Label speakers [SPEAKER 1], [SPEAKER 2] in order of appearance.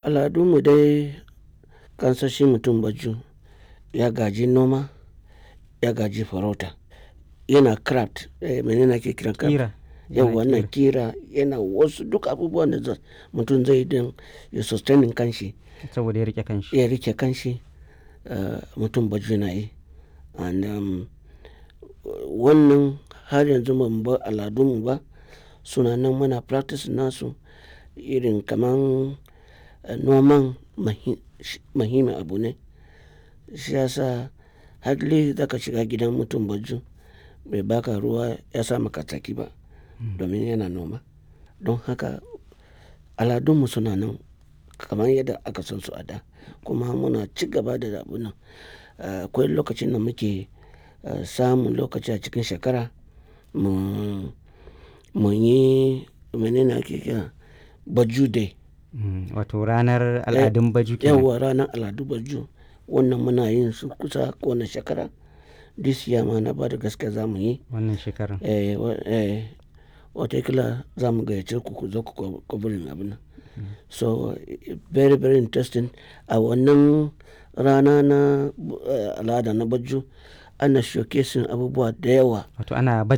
[SPEAKER 1] al'adunmu dai kansan shi mutum baju ya gaji noma ya gaji farauta yana craft eh, menene ake kiran craft
[SPEAKER 2] Ƙira.
[SPEAKER 1] yau
[SPEAKER 2] Yana
[SPEAKER 1] wannan kira yana wasu duk abubuwan da za- mutum zai din ya sustaining kanshi
[SPEAKER 2] Saboda ya rike kanshi.
[SPEAKER 1] ya rike kanshi uh, mutum baju na yi and um, wannan har yanzu ba mu bar al'adunmu ba suna nan muna practice nasu irin kaman uh, noman mahi- shi- muhimmin abu ne shi yasa hadli zaka shiga gidan mutum baju bai baka ruwa ya sa maka tsaki ba domin yana noma don haka aladunmu suna nan kamar yadda aka san su a da kuma muna ci gaba da abu nan Uh, akwai lokacin da muke uh, samun lokaci a cikin shekara mu mu yi menene ake kira baju day
[SPEAKER 2] Mm, Wato ranar al'adun baju kenan.
[SPEAKER 1] yawa ranar al'adu baju wannan muna yin su kusa kowane shekara this year ma na ba da gaske za mu yi
[SPEAKER 2] Wannan shekarar.
[SPEAKER 1] eh, wa- eh, watakila za mu gayyace ku ku zo ku kwabirin abin nan so eh, very very interesting a wannan rana na uh, al'ada na baju ana showcasing abubuwa da yawa
[SPEAKER 2] Wato ana baje